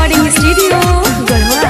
recording studio Garhwa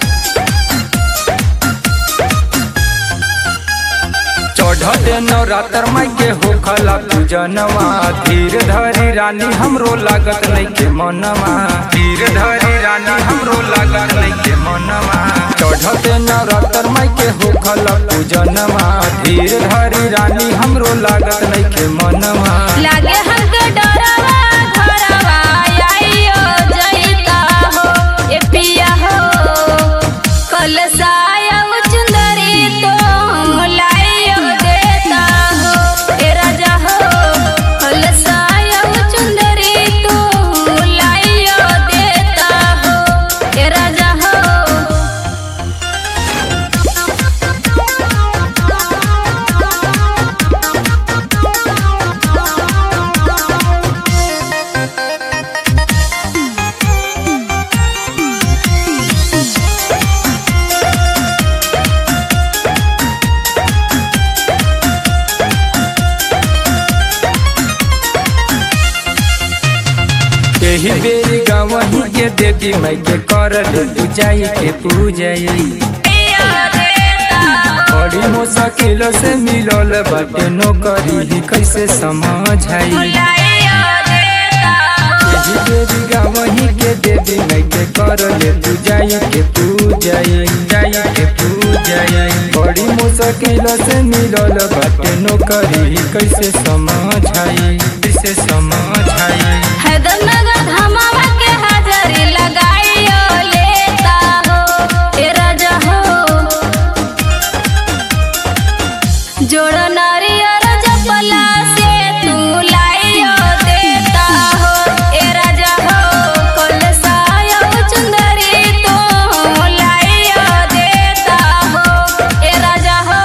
चढ़ते नवरात्र माई के होखला पूजनवा धीर धरी रानी हमरो लागत नहीं के मनवा धीर धरी रानी हमरो लागत नहीं के मनवा चढ़ते नवरात्र माई के होखला पूजनवा धीर धरी रानी हमरो लागत नहीं के मनवा लागे हमके डरवा घरवा आइयो जइता हो ए पिया हो कलसाया चुंदरी तो लाइयो देता हो ए राजा हो कलसाया चुंदरी तो लाइयो देता हो ए राजा हो यही बेरी गावही के देवी माई के कर ले पूजाई के पूजाई पिया देता हो बड़ी मुश्किल से मिलल बाटे नौकरी कैसे समझाई लाइयो देता हो यही देवी गावही के देवी माई के कर ले तू जाई के तू जाई जाई के तू जाई बड़ी मुश्किल से मिलल बाटे नौकरी कैसे समझाई कैसे समझाई हैदरनगर धमावा के हाजरी लगाइयो लेता हो ए राजा हो जोड़ नारियर जपला से तू लाइयो देता हो ए राजा हो कलसायो चुंदरी तो लाइयो देता हो ए राजा हो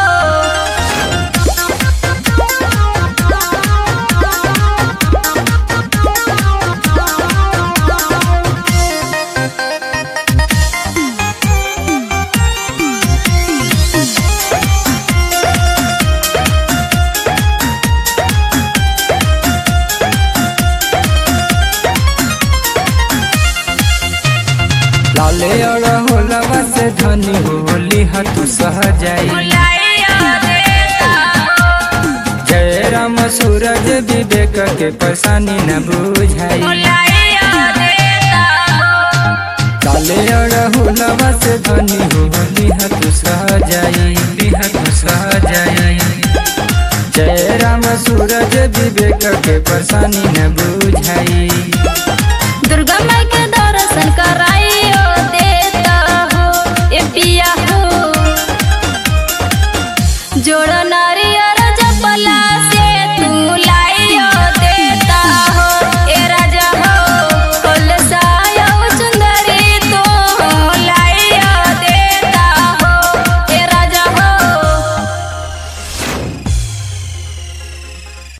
लाले और होलवा से धनी होली हतु सह जाई लाइयो देता हो जय राम सूरज विवेक के परेशानी न बुझाई लाइयो देता हो काले और हुलवा से धनी होली हतु सह जाई हतु सह जाई जय राम सूरज विवेक के परेशानी न बुझाई दुर्गा माई